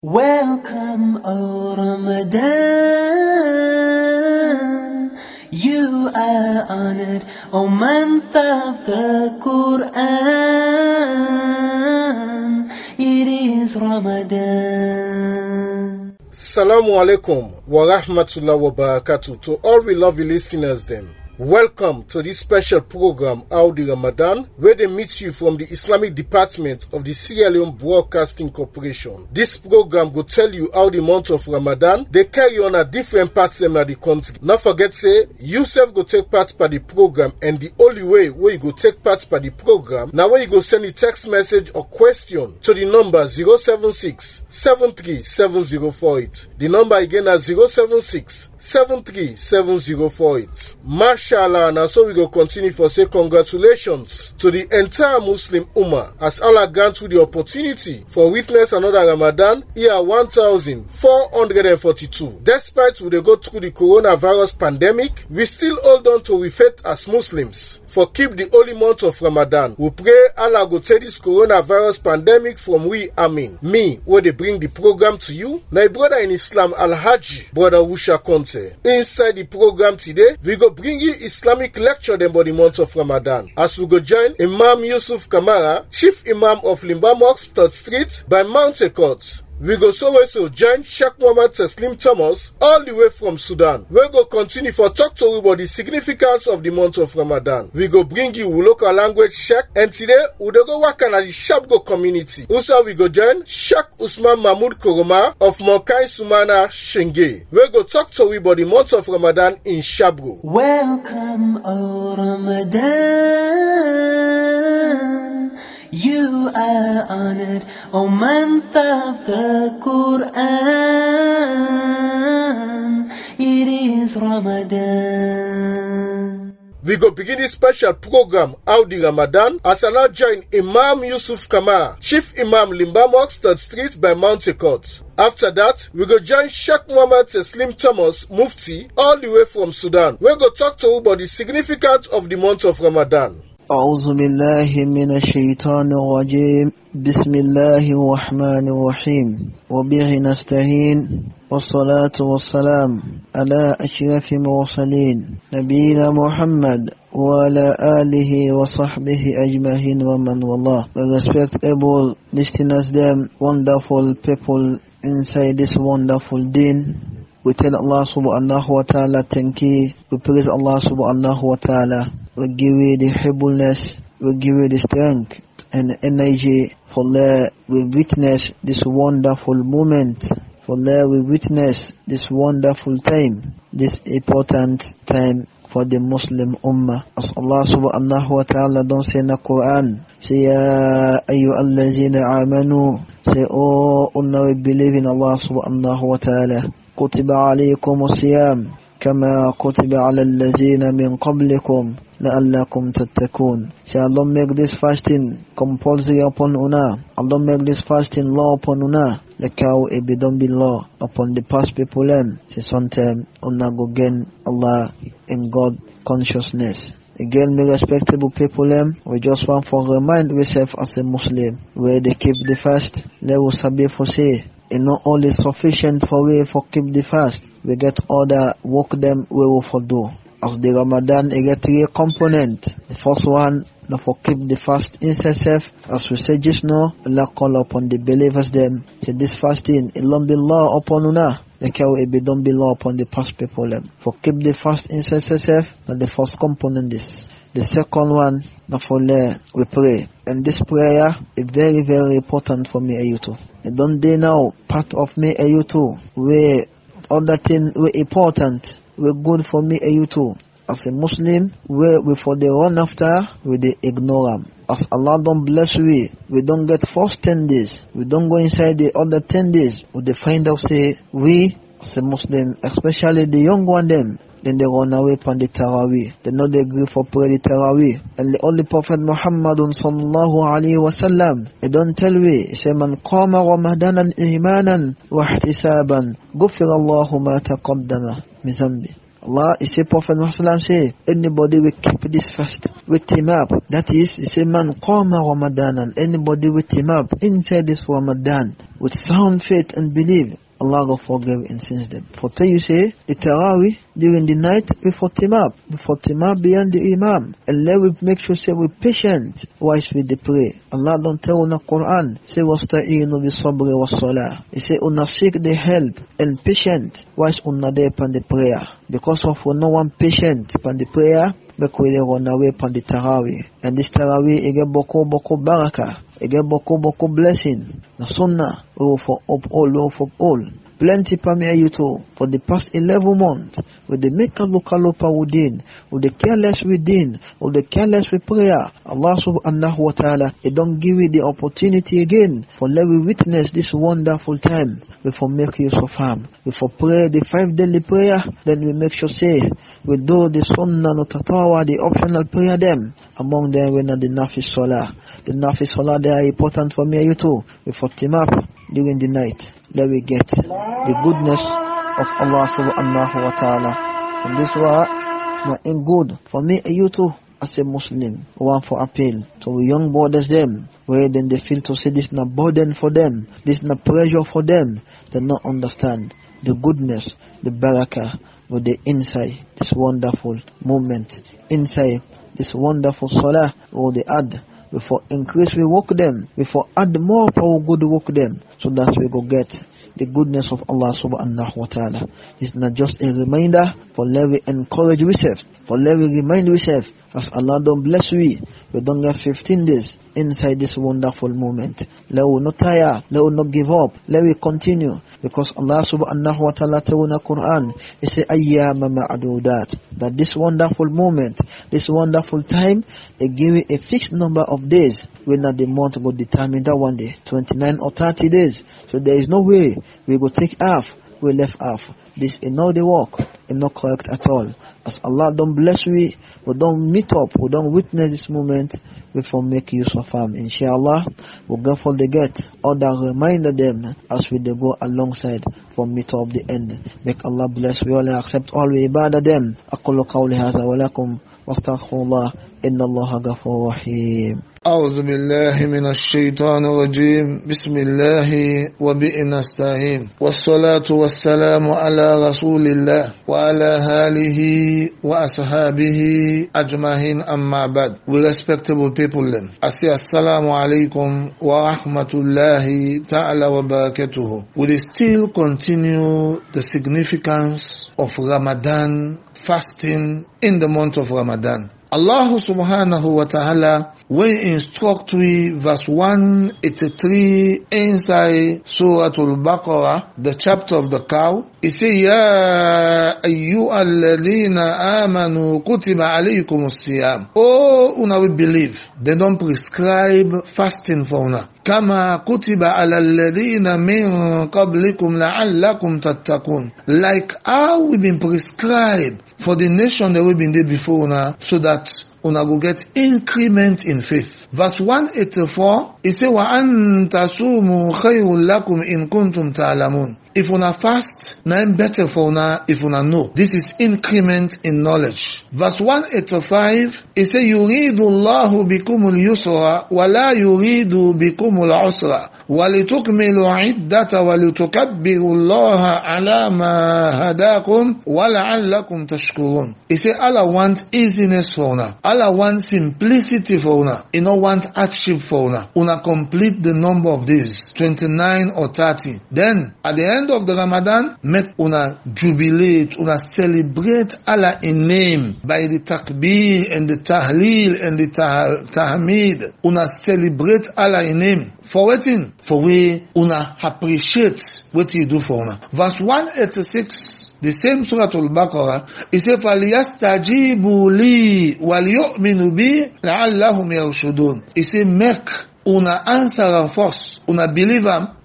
Welcome, O Ramadan. You are honored, O month of the Quran. It is Ramadan. Salamu alaikum wa rahmatullah wa barakatuh to all we lovely listeners them. Welcome to this special program, Audi Ramadan, where they meet you from the Islamic Department of the Sierra Leone Broadcasting Corporation. This program will tell you how the month of Ramadan they carry on at different parts of the country. Not forget say, you self go take part by the program and the only way where you go take part by the program, now where you go send a text message or question to the number 076 737048. The number again is 076 737048. Mashallah, and so we go continue for say congratulations to the entire Muslim Ummah as Allah grant you the opportunity for witness another Ramadan year 1442. Despite we dey go through the coronavirus pandemic, we still hold on to we faith as Muslims. For keep the holy month of Ramadan, we pray Allah go take this coronavirus pandemic from we Amin. Me, where they bring the program to you, my brother in Islam Al-Haji, brother Wusha Conte. Inside the program today, we go bring you Islamic lecture them for the month of Ramadan. As we go join Imam Yusuf Kamara, Chief Imam of Limba Mosque, 3rd Street by Mount Court. We go so also join Sheikh Muhammad Taslim Thomas all the way from Sudan. We go continue for talk to you about the significance of the month of Ramadan. We go bring you local language Sheikh and today we dey go work at the Shabgo community. Also we go join Sheikh Usman Mahmoud Koroma of Mokai Sumana Shenge. We go talk to you about the month of Ramadan in Shabgo. Welcome, O Ramadan. You are honored, O month of the Quran. It is Ramadan. We go begin this special program Audi Ramadan as I now join Imam Yusuf Kamar, Chief Imam Limba Mosque, 3rd Street by Mount Court. After that, we go join Sheikh Muhammad Taslim Thomas, Mufti, all the way from Sudan. We go talk to you about the significance of the month of Ramadan. أعوذ بالله من الشيطان الرجيم بسم الله الرحمن الرحيم وبه نستهين والصلاة والسلام على أشرف المرسلين نبينا محمد وعلى آله وصحبه أجمعين ومن والله We respect able listeners them wonderful people inside this wonderful deen we tell Allah subhanahu wa ta'ala thank you we praise Allah subhanahu wa ta'ala we give you the humbleness, we give you the strength and energy for let we witness this wonderful moment, for let we witness this wonderful time, this important time for the Muslim Ummah. As Allah subhanahu wa ta'ala don't say in the Quran, say, Ya ayyuhallazina amanu, say, Oh, unna we believe in Allah subhanahu wa ta'ala. كتب عليكم الصيام كما كتب على الذين من قبلكم لعلكم تتقون Say Allah make this fasting compulsory upon una. Allah make this fasting law upon una. Like how it be done be law upon the past people them. Say sometime una go gain Allah in God consciousness. Again, me respectable people them, we just want for remind ourselves as a Muslim, where they keep the fast, let us sabi for say, it not only sufficient for we for keep the fast, we get other work them we will for do. As the Ramadan, it get three component. The first one, na for keep the fast in itself, as we say just now, Allah call upon the believers them, say this fasting, it don't be law upon una, like how it be don't be law upon the past people them. For keep the fast in itself, na the first component this. The second one, na for le, we pray. And this prayer is very, very important for me and you too. It don't dey now part of me and you too. Where other thing we important, we good for me and you too. As a Muslim, where we for the run after, we dey ignore am. As Allah don't bless we, we don't get first ten days. We don't go inside the other ten days. We dey find out say we as a Muslim, especially the young one them, then they run away from the Taraweeh. They know they agree for pray the Taraweeh. And the only Prophet Muhammadun sallallahu alayhi wa sallam, he don't tell we, he say, Man qama ramadanan imanan wa ihtisaban, gufir Allahu ma taqaddama min zambi. Allah, he say, Prophet Muhammad say, anybody will keep this fast with him up. That is, he say, man, qama Ramadan, and anybody with him up inside this Ramadan with sound faith and belief. Allah will forgive and sins them. For tell you say, the Taraweeh during the night before Timab, before Timab beyond the Imam. And let we make sure say we patient whilst we dey pray. Allah don't tell in the Quran, say wasta'inu bi sabri was salah. He say una seek the help and patient whilst una there upon the prayer. Because of we no one patient upon the prayer, make we dey run away upon the Taraweeh. And this Taraweeh, it get boko boko baraka. It get boko boko blessing. Na sunnah, we will for uphold, we will for uphold. Plenty permit you to for the past 11 months with the make a local lopa within, with the careless within, with the careless with prayer. Allah subhanahu wa ta'ala, He don't give you the opportunity again for let we witness this wonderful time before make use of harm. Before pray the five daily prayer, then we make sure say we do the sunnah no tatawa, the optional prayer them. Among them we know the nafis salah. The nafis salah they are important for me and you too. Before team up during the night. Let we get the goodness of Allah subhanahu wa ta'ala. And this was not in good for me and you too as a Muslim. One for appeal to young brothers them where then they feel to say this not burden for them, this not pressure for them. They not understand the goodness, the barakah with the inside this wonderful moment, inside this wonderful salah or the ad before increase we work them, before add more power good work them, so that we go get the goodness of Allah subhanahu wa ta'ala. It's not just a reminder for let we encourage ourselves, for let we remind ourselves, as Allah don't bless we, we don't get 15 days inside this wonderful moment. Let we not tire, let we not give up, let we continue, because Allah subhanahu wa ta'ala tell in the Quran, He say ayyama ma'adudat, that this wonderful moment, this wonderful time, it give you a fixed number of days, when not the month go determine that one day, 29 or 30 days. So there is no way we go take half, we left half. This is not the work, it's not correct at all. As Allah don't bless we, we don't meet up, we don't witness this moment, before make use of them. Inshallah, we'll go for the get, other reminder them as we they go alongside for meet up the end. Make Allah bless we all and accept all we ibadah them. أقول قولي هذا ولكم واستغفر الله إن الله غفور رحيم أعوذ بالله من الشيطان الرجيم بسم الله وبئ نستعين والصلاة والسلام على رسول الله وعلى آله وأصحابه أجمعين أما بعد We respectable people then I say Assalamu alaikum wa rahmatullahi ta'ala wa barakatuhu We still continue the significance of Ramadan fasting in the month of Ramadan Allah subhanahu wa ta'ala will instruct we verse 183 inside Surah Al-Baqarah, the chapter of the cow. He say, Ya ayyuhalladhina amanu kutiba alaykum siyam. Oh, una we believe. They don't prescribe fasting for una. كما كتب على الذين من قبلكم لعلكم تتقون like how we been prescribed for the nation that we been there before una so that una go get increment in faith. Verse 184, it say, وَأَن تَصُومُوا خَيْرٌ لَكُمْ إِن كُنْتُمْ تَعْلَمُونَ If una fast, na im better for una if una know. This is increment in knowledge. Verse 185, it say, يُرِيدُ اللَّهُ بِكُمُ الْيُسْرَ وَلَا يُرِيدُ بِكُمُ الْعُسْرَ ولتكملوا عدة ولتكبروا الله على ما هداكم ولعلكم تشكرون. He say Allah want easiness for una. Allah want simplicity for una. He no want hardship for una. Una complete the number of days, 29 or 30. Then at the end of the Ramadan, make una jubilate, una celebrate Allah in name by the takbir and the tahleel and the tah- tahmid. Una celebrate Allah in name. For waiting, for we una appreciate what you do for una. Verse 186, the same Surah Al-Baqarah, it says, فَلْيَسْتَجِيبُوا لِي وَلْيُؤْمِنُوا بِي لَعَلَّهُمْ يَرْشُدُونَ It says, make una answer am first, una believe am,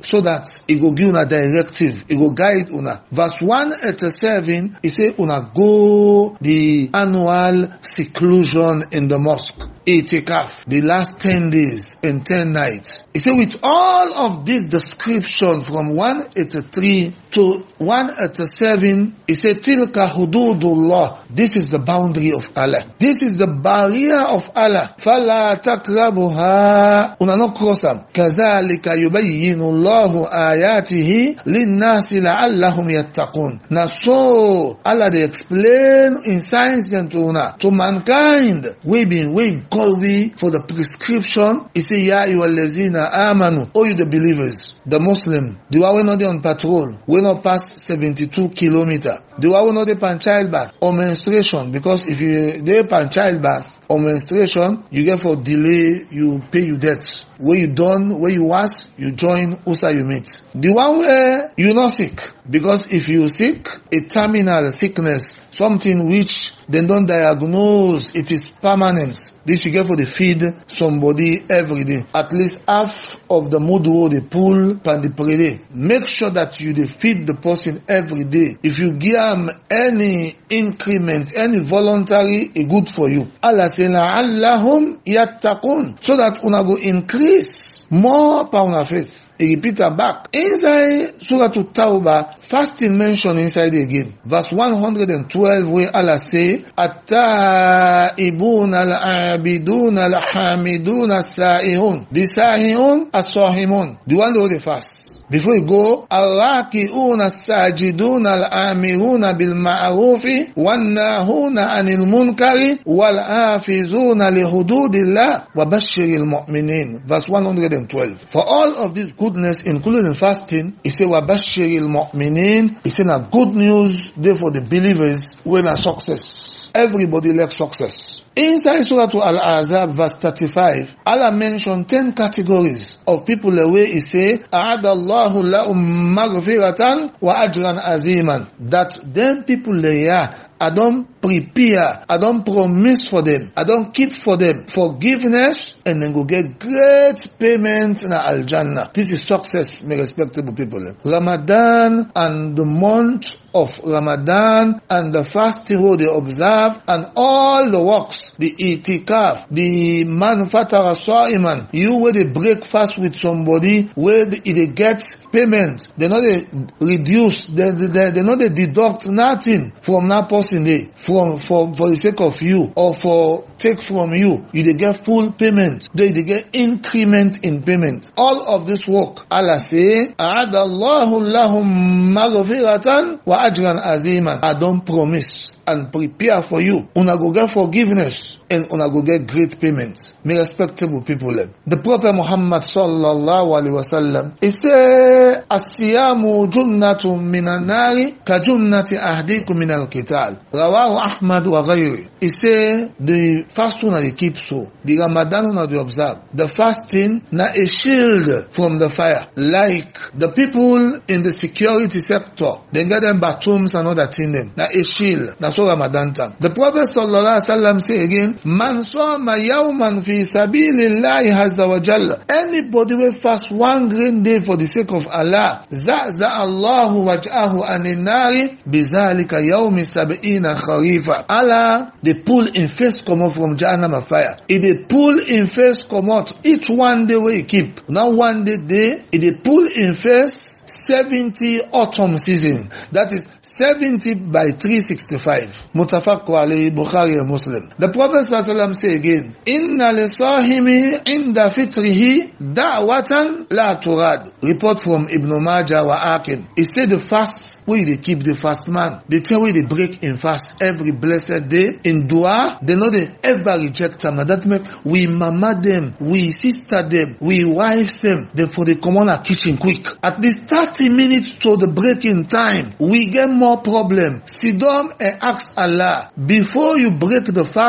so that e go give una directive, e go guide una. Verse 187, e say una go the annual seclusion in the mosque. Itikaf, the last 10 days and 10 nights. He said with all of this description from 183 to 187, he said, Tilka hududullah. This is the boundary of Allah. This is the barrier of Allah. فَلَا تَقْرَبُهَا Una no cross them. كَذَلِكَ يُبَيِّنُ اللَّهُ آيَاتِهِ لِلنَّاسِ لَعَلَّهُمْ يَتَّقُونَ Now so, Allah they explain in science and to una, to mankind, we been, we call we for the prescription. He say, Ya ayyuhallazina amanu. Oh you the believers, the Muslim, the one we not on patrol, we not pass 72 kilometer. The one we not on childbirth or menstruation, because if you dey on childbirth or menstruation, you get for delay, you pay you debts. Where you done, where you was, you join, usa you meet. The one where you not sick, because if you sick, a terminal sickness, something which they don't diagnose, it is permanent. This you get for the feed somebody every day. At least half of the mudu they pull pan the per day. Make sure that you dey feed the person every day. If you give them any increment, any voluntary, it good for you. Allah say la'allahum yattaqun. So that una go increase more power of faith. He repeat am back. Inside Surah Tawbah, fasting mentioned inside again. Verse 112 where Allah say, At-ta'ibun al-abidun al-hamidun as-sa'ihun. The sa'ihun as-sahimun. The one who they fast. Before you go, Al-raki'un as-sajidun al-amirun bil-ma'rufi wan-nahuna anil munkari wal-hafizuna li hududillah wa bashiril mu'minin. Verse 112. For all of these goodness, including fasting, he say wa bashiril mu'minin. He say na good news there for the believers when a success. Everybody likes success. Inside Surah Al-Azab verse 35, Allah mentioned 10 categories of people away he say, A'adallahu lahum maghfiratan wa ajran aziman. That them people they are I don't prepare, I don't promise for them, I don't keep for them forgiveness and then go get great payment in Al Jannah. This is success, my respectable people. Ramadan and the month of Ramadan and the fasting who they observe and all the works, the itikaf, the man fatara sa'iman, you where they break fast with somebody where they, they get payment, they know they reduce, they, they, they know they deduct nothing from that person day from for for the sake of you or for take from you you dey get full payment then you dey get increment in payment all of this work allah say aadallahu lahum maghfiratan wa ajran aziman i don promise and prepare for you una go get forgiveness and una go get great payment may respectable people dem the prophet muhammad sallallahu alaihi wasallam he say asiyamu junnatun minan nari ka junnati ahdikum min al-qital rawahu ahmad wa ghayri he say the fasting na dey keep so the ramadan na dey observe the fasting na a shield from the fire like the people in the security sector dem get them bathrooms and other thing dem na a shield na so ramadan time the prophet sallallahu alaihi wasallam say again man sama yawman fi sabilillahi azza wa jalla anybody wey fast one green day for the sake of allah zaza allahu wajhahu anin nari bizalika yawmi sab'ina kharifa allah dey pull im face comot from jahannama fire e dey pull im face comot each one day wey e keep na one day dey e dey pull im face seventy autumn season that is seventy by three sixty-five mutafaq alayhi bukhari and muslim the prophet sallallahu say again inna lisahimi inda fitrihi da'watan la turad report from ibn majah wa akim he say the fast wey you dey keep the fast man the thing wey dey break in fast every blessed day in dua they no dey ever reject am na that make we mama dem we sister dem we wives dem dem for dey comot na kitchen quick at least thirty minutes to the breaking time we get more problem sidon and ask allah before you break the fast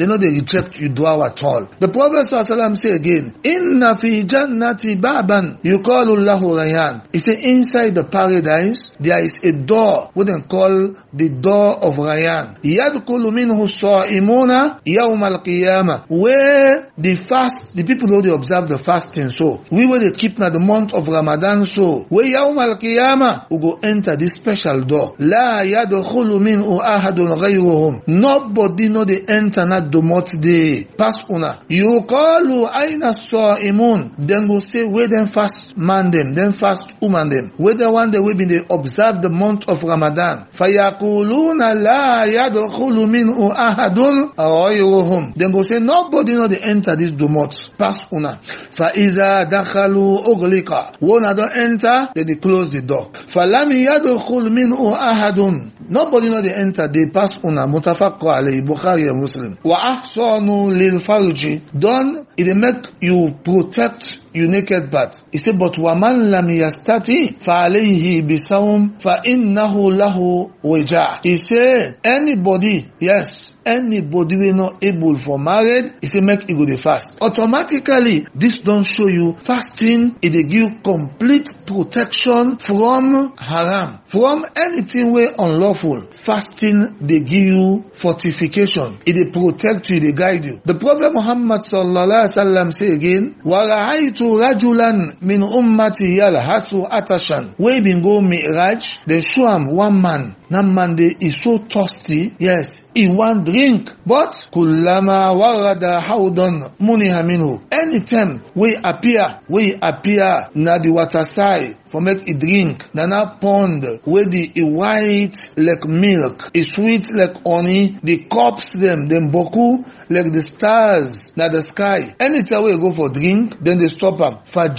they know they reject you dua at all. The Prophet ﷺ say again, Inna fi jannati baban yuqalu lahu rayyan. He say inside the paradise there is a door what they call the door of Rayyan. Yadkhulu minhu as-sa'imuna yawm al-qiyamah. Where the fast, the people who they observe the fasting so. We will they keep na the month of Ramadan so. Where yawm al-qiyamah we go enter this special door. La yadkhulu minhu ahadun ghayruhum. Nobody know they enter na domot day. Pass una. Yuqalu aina sa'imun. Then go say where them fast man them, them fast woman them. Where the one that we been they observe the month of Ramadan. Fayakuluna la yadkhulu minhu ahadun ghayruhum. Then go say nobody know they enter this domot. Pass una. Fa iza dakhalu ughliqa. One don't enter, then they close the door. Falam yadkhul minhu ahadun. Nobody know they enter, they pass una. Mutafaqqa alayhi Bukhari and Muslim. Wa ahsanu lil farji. Done, it make you protect you naked part. He said, but waman lam yastati fa alayhi bisawm fa innahu lahu wija. He said, anybody, yes, anybody we not able for married, he said, make it go the fast. Automatically, this don't show you fasting, it dey give complete protection from haram, from anything way unlawful. Fasting, they give you fortification. It dey protect you, they guide you. The Prophet Muhammad sallallahu alaihi wasallam say again, وَرَأَيْتُ رَجُلًا مِنْ أُمَّتِي يَلْهَثُ أَتَشًا We been go Mi'raj, they show him one man. That man dey is so thirsty, yes, he want drink. But kullama warada hawdan muniha minhu. Anytime we appear, we appear na the water side for make e drink. Na na pond wey the e white like milk, e sweet like honey. The cups them, them boku like the stars na the sky. Anytime we go for drink, then they stop am.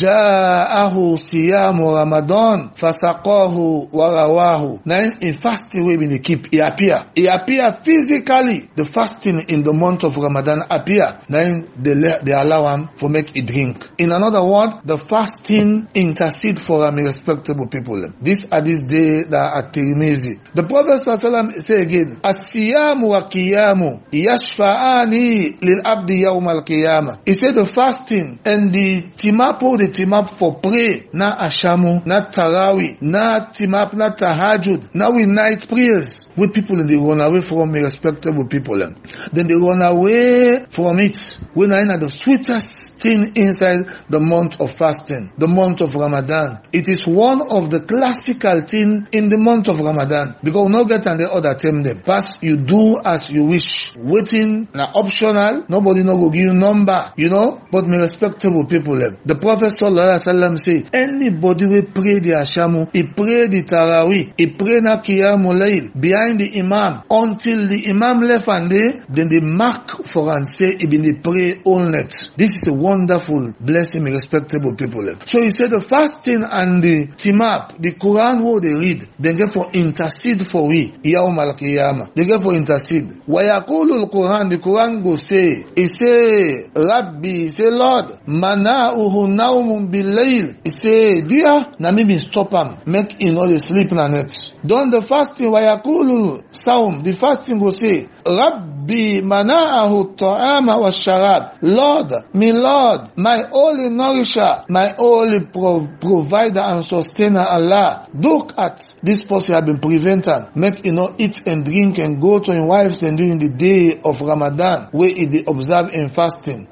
Faja'ahu siyamu Ramadan fasaqahu warawahu. Na in fasting we been dey keep, e appear. E appear physically. The fasting in the month of Ramadan appear. Then they, le- they allow am for make e drink. In another word, the fasting intercede for am respectable people. This are this day that are Tirmizi. The Prophet ﷺ say again, As-siyamu wa qiyamu yashfa'ani lil abdi yawm al-qiyamah. He said the fasting and the timapo, the timap for pray, na ashamu, na tarawi, na timap, na tahajud, na we night prayers. We people they run away from respectable people. Then they run away from it. When I know the sweetest thing inside the month of fasting, the month of Ramadan. It is one of the classical thing in the month of Ramadan. Because no get and the other term them. Pass you do as you wish. Waiting na optional. Nobody no go give you number, you know. But me respectable people them. The Prophet sallallahu alaihi wasallam say anybody will pray the ashamu, he pray the tarawih, he pray na qiyamul layl behind the imam until the imam left and they then they mark for and say he been the pray all night. This is a wonderful blessing, me respectable people. them. So he said the fasting and the timap, the Quran who they read, they get for intercede for we, yawm al qiyamah. They get for intercede. Wa yaqulu al Quran, the Quran go say, he say, Rabbi, he say Lord, mana'uhu naumun bil layl. He say, dear, na me been stop am, make he no dey sleep na net. Don the fasting, wa yaqulu saum, the fasting go say, Rabbi mana'ahu ta'ama wa sharab. Lord, me Lord, my only nourisher, my only pro- provider and sustainer Allah. Look at this person have been prevented. Make you know eat and drink and go to your wives and during the day of Ramadan where it they observe in fasting.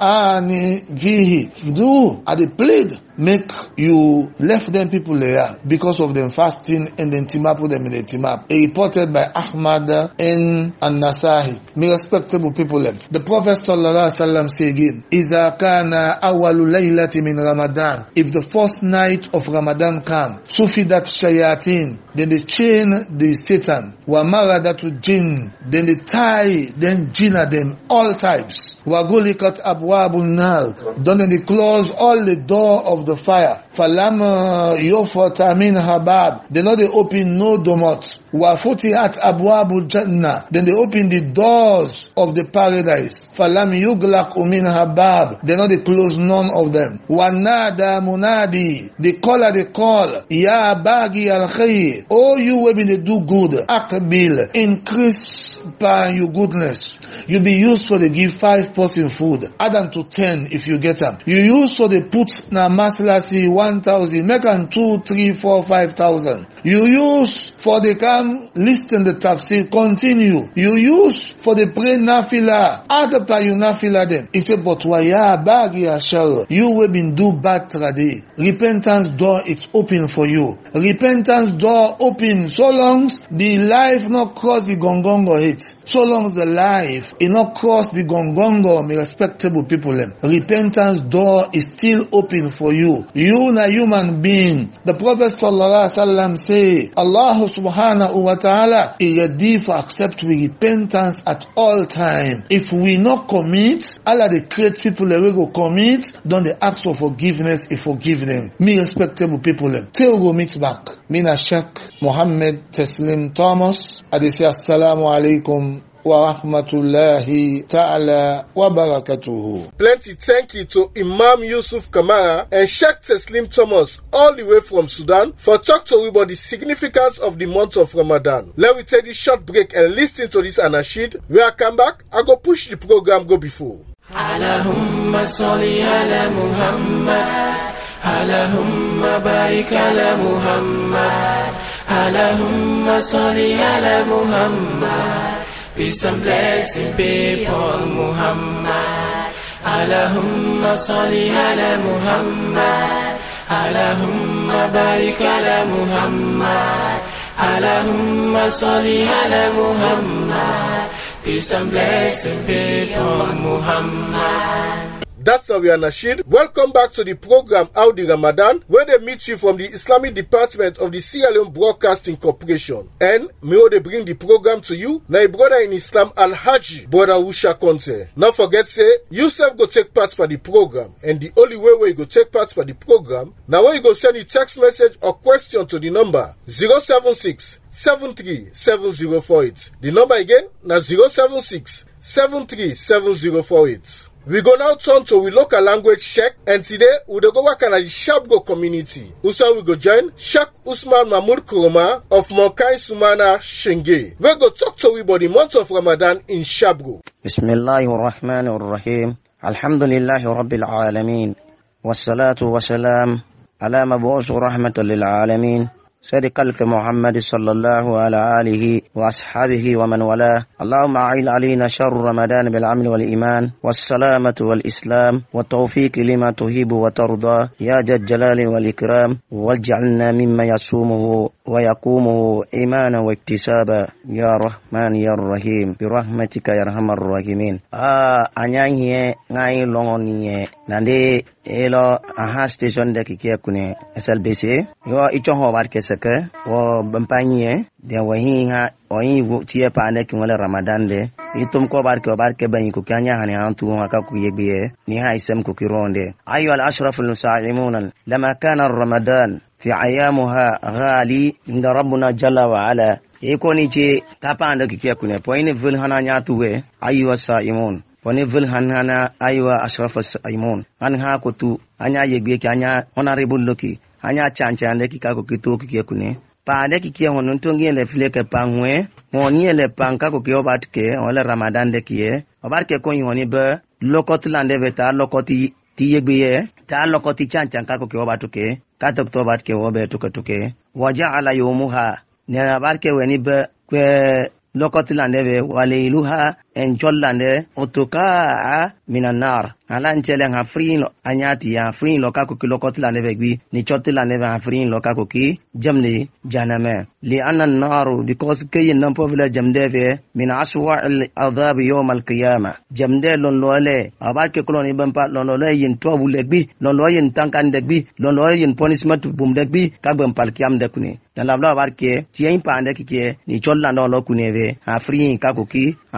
Fa'ani vihi. Do at the plead make you left them people there because of them fasting and then team up with them in the team up. Reported by Ahmad and An-Nasahi. Me respectable people them. The Prophet sallallahu alaihi wasallam say again, إِذَا كَانَ أَوَّلُ لَيْلَةٍ مِنْ Ramadan. If the first night of Ramadan come, sufidat shayatin, then they chain the Satan. Wa maradatu jinn, then they tie them jinn at them, all types. Wa gulikat abwabun nar, then they close all the door of the fire. falam yufata min habab they no dey open no domot wa futihat abwabu janna then they open the doors of the paradise falam yuglaq min habab they no dey close none of them wa nada munadi the caller dey call ya bagi al khair oh you wey been dey do good akbil increase by your goodness you be used for dey give five person food add am to ten if you get am you use for dey put na masilasi one thousand make am two three four five thousand you use for dey come lis ten the tafsir continue you use for dey pray nafila add by you nafila dem e say but waya bagi ashar you wey been do bad trade repentance door is open for you repentance door open so long the life no cross the gongongo hit so long the life e no cross the gongongo me respectable people dem repentance door is still open for you you na human being the prophet sallallahu alaihi wasallam say allah subhanahu wa ta'ala is ready for accept we repentance at all time if we no commit allah dey create people dem wey go commit don dey ask for forgiveness e forgive them me respectable people dem till we go meet back me na sheikh mohammed teslim thomas i dey say assalamu alaikum wa rahmatullahi ta'ala wa barakatuhu. Plenty thank you to Imam Yusuf Kamara and Sheikh Teslim Thomas all the way from Sudan for talk to we about the significance of the month of Ramadan. Let me take this short break and listen to this anashid. When I come back, I go push the program go before. اللهم صل على محمد اللهم بارك على محمد اللهم صل على محمد Peace and blessing be upon Muhammad اللهم صل على محمد اللهم بارك على محمد اللهم صل على محمد Peace and blessing be upon Muhammad That's our Nashid. Welcome back to the program Audi Ramadan, where they meet you from the Islamic Department of the Sierra Leone Broadcasting Corporation. And may they bring the program to you, na brother in Islam Al Haji, brother Usha Conte. Not forget say, you self go take part for the program, and the only way where you go take part for the program, now when you go send a text message or question to the number 076 737048. The number again, na 076 737048. We go now turn to we local language check and today we dey go work at the Shabgo community. Also we go join Sheikh Usman Mahmoud Kuroma of Mokai Sumana Shenge. We go talk to we about the month of Ramadan in Shabgo. بسم الله الرحمن الرحيم الحمد لله رب العالمين والصلاة والسلام على مبعوث رحمة للعالمين سيد قلق محمد صلى الله على آله وأصحابه ومن والاه اللهم أعين علينا شر رمضان بالعمل والإيمان والسلامة والإسلام والتوفيق لما تهيب وترضى يا ذا الجلال والإكرام واجعلنا مما يصومه ويقومه إيمانا واكتسابا يا رحمن يا رحيم برحمتك يا أرحم الراحمين آه أنيا ناي لوني نندي elo aha station de kike kune SLBC yo icho ho bar keseke wo bampanye de wahi ha oyi wo tie pa ne ki wala ramadan de itum ko bar ke bar ke ban ku kanya hani antu ha ka ku yebe ni ha isem ku kironde ayu al ashraf al musaimun lama kana ramadan fi ayamuha ghali inda rabbuna jalla wa ala e ko ni ce ta pa anda kike kune point vul hana nya tuwe ayu saimun wani vil han hana aiwa ashraf aimun han ha kutu anya yegbe ki anya honorable loki anya chancha ande ki ka ko kitu ki kune pa ande ki ke honun to ngele file ke pangwe ngoni ele panka ko ke obat ke wala ramadan de ki obat ke ko yoni be lokot lande veta lokoti ti yegbe ye ta lokoti chancha ka ko ke obat ke ka tok to bat ke obe to ke to ke waja'ala yawmuha ne obat ke weni be kwe lokoti lande be waleiluha en jollande otokaa minan nar ala ncele ha frin anyati ya frin lo kako ki lokoti lande be gbi ni choti lande be ha frin lo kako ki jamni janame li anna an-nar because kayin nan povila jamde be min aswa al-adhab yawm al-qiyamah jamde lon lole aba ke kolon ibn pa lon lole yin tobu le gbi lon lo yin tankan de gbi lon lo yin punishment bum de gbi ka gbem pal kiyam de kuni dan labla bar ke tiyin pa ande ki ke ni cholla no lo kuneve ha frin kako ki ha kosi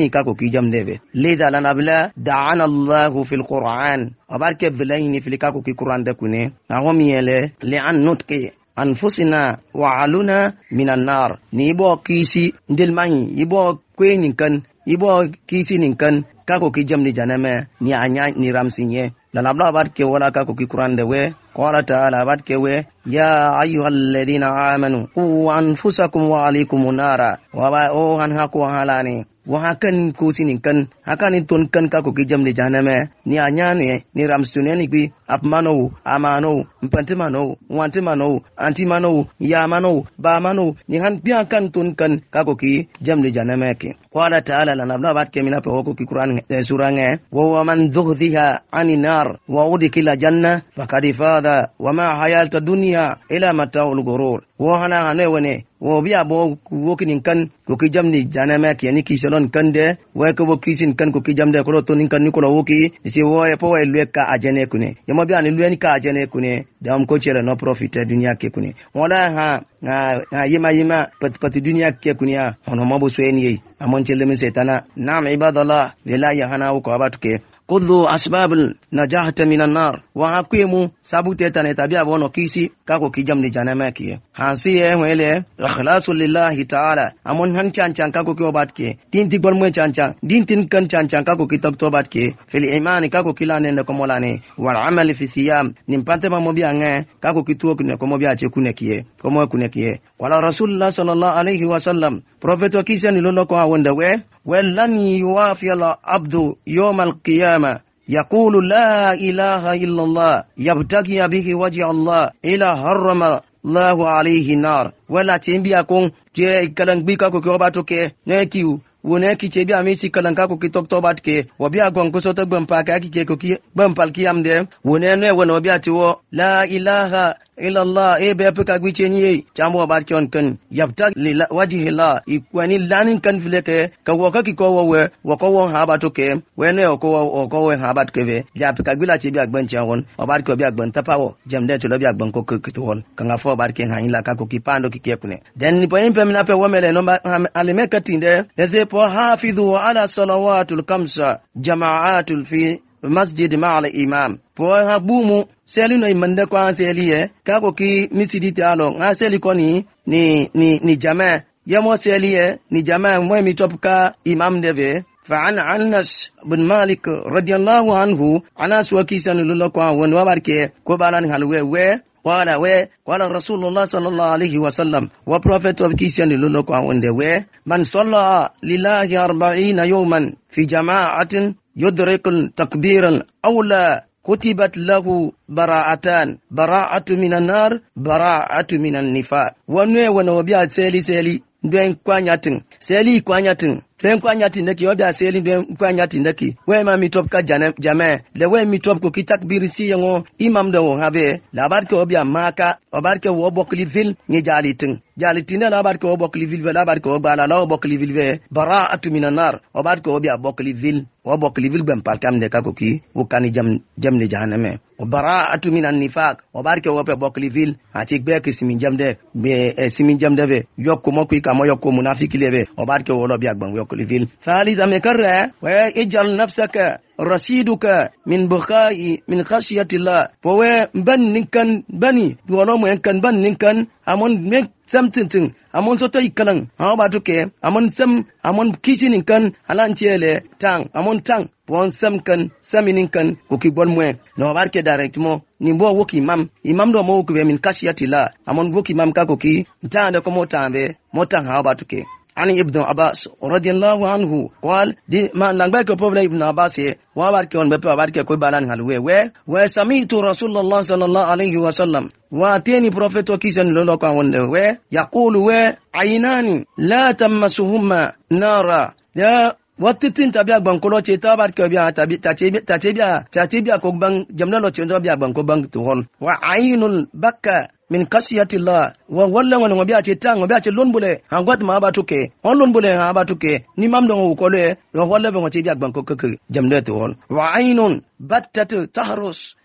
sin ka ko ki jamde be leda la nabla da'ana allah fil qur'an abar ke bilayni fil ka ko ki qur'an da kune na ho mi yele li an nutqi anfusina wa aluna minan nar ni bo kisi ndel mani ibo kweni kan ibo kisi nin kan ka ko ki jamni janame ni anya ni ramsinye la nabla abar ke wala ka ko ki qur'an de we qala ta'ala abar ke we ya ayyuhalladhina amanu qu anfusakum wa alaykum nara wa ba o han ha ko halani wa hakan ko sinin kan hakan ton kan ka ko ki jamni janame ni anya ne ni ramsune ni bi apmano amano mpantimano wantimano antimano yamano bamano ni han biya kan ton kan ka ko ki jamni janame ke qala ta'ala la nabla abar ke mina pe ko ki qur'an sura nge wa man zughziha ani nar wa udkila janna faqad fada wa ma hayata dunya ila mata'ul ghurur wo hana hane wene wo biya bo wo kinin kan ko ki jamni janame ke ni ki selon kan de wa ko bo kisin kan ko ki jamde ko to nin kan ni ko wo ki si wo e po e lwe ka ajene kune yamo biya ni lwe ni ka ajene kune dam ko chere no profit dunya ke kune wala ha ha yima yima pat pat dunya ke kune ya hono mo bo so eni amon chele min setana nam ibadallah bila ya hana ko abatuke khudhu asbabul najahata minan nar wa hakimu sabu teta ne tabia bono kisi kako kijam ni janama ki hansi ye wele ikhlasu lillahi ta'ala amon han chan chan kako ki obat ke tin ti gol mo chan chan din tin kan chan chan kako ki tok tobat ke fil imani kako kilane ne ko molane wal amal fi siyam nim pante ma mo bi ange kako ki tuok ne ko mo bi ache kune kiye ko mo kune kiye wala rasulullah sallallahu alaihi wasallam prophet wa kisi ni lolo ko awonda we ولن يوافي العبد يوم القيامة يقول لا إله إلا الله يبتغي به وجه الله إلى حرم الله عليه النار ولا تنبيكم جاء كلام بيكا كوكوباتوكي نيكيو wone ki che bia mi si kalan ka ko ki tok tobat ke wo bia gon ko so to gbam pa ka ki ke ko ki gbam pal ki am de wone ne wono bia ti wo la ilaha illallah e be pe ka gwi che ni chambo bat ki on kan yabta li wajhi la ikwani lanin kan file ke ka wo ka ki ko wo we wo ko wo ha ba to ke we ne ko wo ko we ha ba ke be ya pe ka gwi la che bia gban che won o bat ko bia gban ta pa wo jam de to lo bia gban ko ko to won ka nga fo bat ke ha ila ka ko ki pando ki ke kune den ni po yin pe mi na pe wo mele no ba alime ka tinde eze وحافظوا على صلوات الخمسة جماعات في masjid ma ala imam po ha bumu seli no imande ko seli ye ka ko ki misidi ta lo nga seli ko ni ni ni ni jama ya mo seli ye ni jama mo mi top ka imam deve فعن عنس بن مالك رضي الله عنه عنس وكيسان لله ون وبارك كوبالان هلوه و قال و قال رسول الله صلى الله عليه وسلم وبروفيت of كيسان لله ون و من صلى لله أربعين يوما في جماعة يدرك التكبير الأولى كتبت له براءتان براءة من النار براءة من النفاق ونوي ونوبيا سيلي سيلي ndwen kwanyatin seli kwanyatin den kwanyatin daki oda seli den kwanyatin daki we ma mi top ka jana jama le we mi top ko kitak birisi yango imam da wo habe labar ke obia maka obar ke wo bokli vil ni jalitin jalitin labar ke wo bokli vil labar ke wo bala la wo bokli vil ve bara'atu minan nar obar ke obia bokli vil wo bokli vil bam palkam de ka ko ki wo kani jam jam ne jahanname o bara'atu minan nifaq obar ke wo pe bokli vil ati gbe ke simin jam de be simin jam de ve yokko mo ku ka mo yokko munafiki lebe obar ke wo lo bi agban yokko vil ثالثا مكرر واجعل نفسك رصيدك من بخاء من خشية الله فهو بن نكن بني ولو من كان بن نكن أمون مك samtintin amon soto ikalan hawa ba tuke amon sam amon kisinin kan halan tiele tang amon tang bon sam kan saminin kan ko ki bon mwe no barke directement ni bo woki imam imam do mo ko min kashiyati la amon woki imam ka ko ki tande ko mo tambe mo tang hawa ba tuke عن ابن عباس رضي الله عنه قال دي ما نغبا كو بوبلا ابن عباس وبارك اون بيبا بارك كو بالان هلوي و وسمعت رسول الله صلى الله عليه وسلم واتيني بروفيت وكيسن لولو كان و يقول و عينان لا تمسهما نارا يا wattitin tabiya gbankolo ce ta bar ke biya ta ce biya ta ce biya ko bang jamna lo ce biya gbanko bang to hon wa ainul bakka min kasiyatillah wa walla wani ngobi ace tang ngobi ace lon bule ha gwat ma ba tuke on lon bule ha ba tuke ni mam do ko le yo walla be ngoci biya gbanko keke jamna to hon wa ainun battat tahrus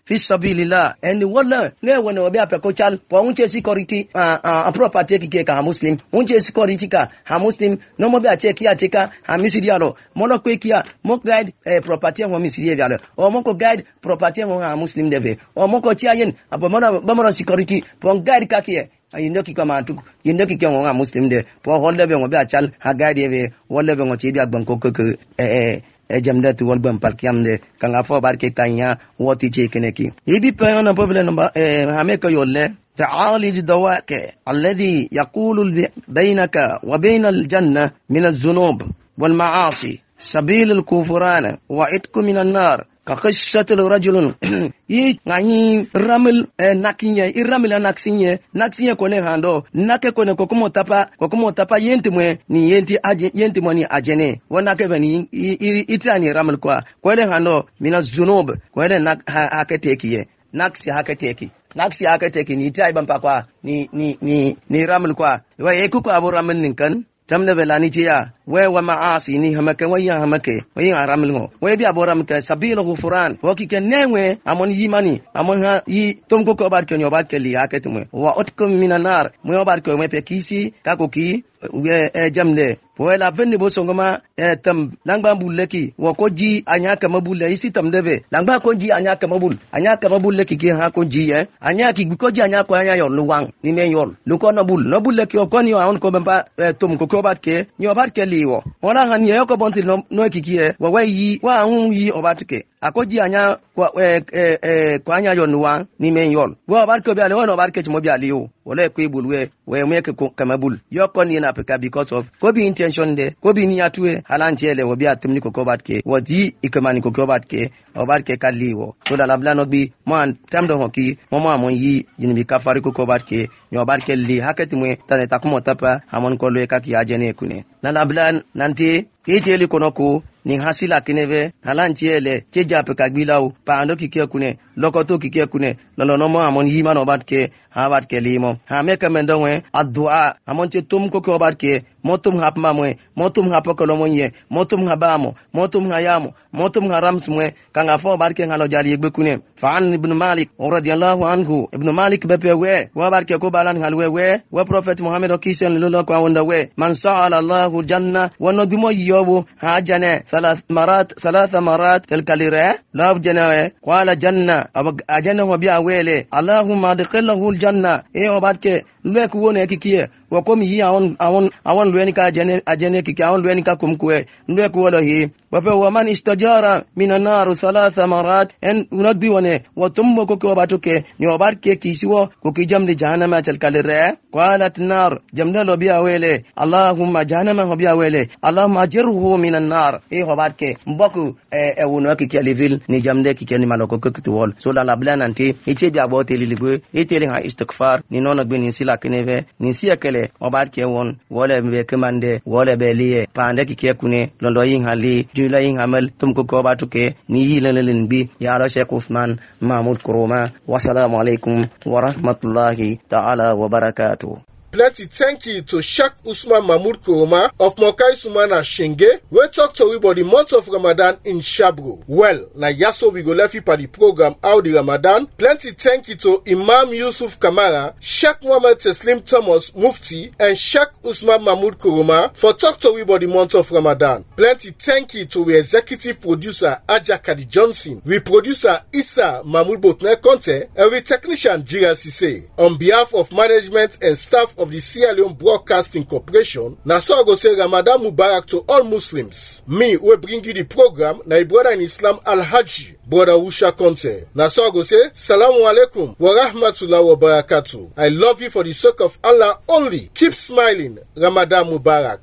fi sabilillah and wala ne wona obi apeko chal po unche security a a property kike ka muslim unche security ka ha muslim no mo bi ache ki ache ka ha misiri alo mo no kwe kia mo guide eh, property ho misiri alo o mo ko guide property ho ha muslim deve o mo ko chia yen abo mo na ba mo security po guide ka kie yindo ki kama tu yindo ki kyo nga muslim de po holle be ngo be achal ha guide be wolle be ngo chi bi agban ko ko eh eh jamda tu wal bam palkiam de kanga fo bar ke tanya woti che kene ki ibi pe ona problem number eh hame ko yolle تعالج دواك الذي يقول بينك وبين الجنة من الذنوب والمعاصي سبيل الكفران وعتق من النار kakashatul rajulun yi ngani ramil eh, nakinye i ramil naksinye naksinye kone hando nake kone kokumo tapa kokumo tapa yenti mwe ni yenti aje yenti mwe ni ajene wana ke bani itani ramil kwa kwele hando mina zunub kwele nak ha, haketekiye naksi haketeki naksi haketeki ni tai bampa kwa ni ni ni ni ramil kwa wa yeku kwa abu ramil ninkan tamne belani ciya we wa maasi ni hamake wa ya hamake wa ya ramil ngo we bi aboram ke sabila ghufran wa ki ken newe amon yimani amon ha yi tom ko ko bar ke nyoba ke li haket mwe wa otkum minanar mwe bar ke mwe pe kisi ka ko ki we e jamde po la vende bo songoma e tam langba bulle ki wa ko ji anya ka mabulle isi tam debe langba ko ji anya ka mabul anya ka mabulle ki ki ha ko ji e anya ki ko ji anya ko anya yon luwang ni me yon lu ko no bul no bulle ki ko ni on ko bamba tom ko ko bat ke ni obat ke liwo wala han ye ko bonti no no ki ki e wa wa yi wa hun yi obat ke akoji anya kwa e e e kwa anya yon luwang ni me yon wa obat ko bi ale wona obat ke mo bi ale yo wala ko ibulwe we me ke kamabul yo ko ni na peka because of ko bi intention de ko bi ni atue halanti ele wo bi atumni ko kobat ke wo di ikamani ko kobat ke obat ke kaliwo so da labla no bi man tam do hoki mo mo amon yi yin bi kafari ko kobat ke nyo obat ke li hakati mwe tane takumo tapa amon ko lo ka ki ajene kune na labla nanti kiteli kono ko nin hasila kineve halanciele ce jape ka gbilaw paando kike kune lokoto kike kune lolonomo amon yimano bat ke ha bat ke limo ha me ka mendo we addu'a amon ce tum ko ko bat ke motum hap mamwe motum hap ko lomo ye motum habamo motum hayamo motum harams mwe kanga fo bat ke ngalo jali egbe kune fa an ibn malik radiyallahu anhu ibn malik be pe we wa bat ke ko balan halwe we wa prophet muhammad o kisen lolo ko wonda we man sa'ala allah janna wono dumo yobu ha jane ثلاث مرات ثلاث مرات تلك لرا لا جنا قال جنة أجنة وبيع ويلي اللهم ادخله الجنة إيه وبعد lue ku wone kikie wo komi yi awon awon awon lue ni ka ajene ajene kiki awon lue ni ka kumkue lue ku wolo hi wape wa man istajara min an-nar thalatha marat en unagbi wone wa tummo ko ko batuke ni obar ke kisiwo ko ki jamde jahannama chal kalire qalat nar jamda lo biya wele allahumma jahannama ho biya wele allahumma ajirhu min an-nar e ho barke mboku e, e wono ki ke levil ni jamde ki ke ni maloko ko ki wol so la la blananti e che biya bo teli libu e teli ha istighfar ni nono gbe ni sila kineve ni siya kele o bar ke won wole be kemande wole be liye pande ki ke kune londo yin hali jula yin hamal tum ko ko batuke ni yilalin bi ya ra sheikh usman mahmud kuroma wassalamu alaikum wa rahmatullahi ta'ala wa barakatuh plenty thank you to Sheikh Usman Mahmoud Kuroma of Mokai Sumana Shenge, we talk to we about the month of Ramadan in Shabro. Well, na yaso we go left you the program how the Ramadan. Plenty thank you to Imam Yusuf Kamara, Sheikh Muhammad Teslim Thomas Mufti, and Sheikh Usman Mahmoud Kuroma for talk to we about the month of Ramadan. Plenty thank you to we executive producer Aja Kadi Johnson, we producer Issa Mahmoud Botner Conte, and we technician Jira Sise. On behalf of management and staff of the Sierra Leone Broadcasting Corporation, na so I go say Ramadan Mubarak to all Muslims. Me, we bring you the program, na brother in Islam Al Haji, brother Usha Conte. Na so I go say, Salamu alaikum wa rahmatullahi wa barakatuh. I love you for the sake of Allah only. Keep smiling. Ramadan Mubarak.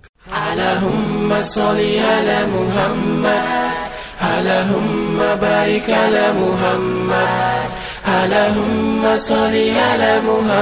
اللهم صل على محمد اللهم بارك على محمد اللهم صل على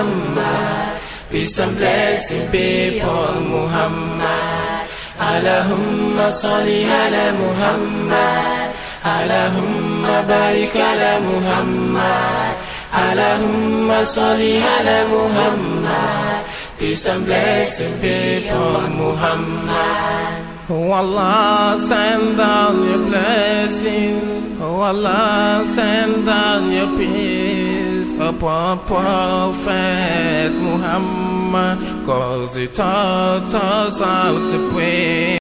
محمد Peace and blessing be upon Muhammad. Allahumma salli ala Muhammad. Allahumma barik ala Muhammad. Allahumma salli ala Muhammad. Peace and blessing be upon Muhammad. Oh Allah, send down your blessing Oh Allah, send down your peace upon Prophet Muhammad, cause he taught us how to pray.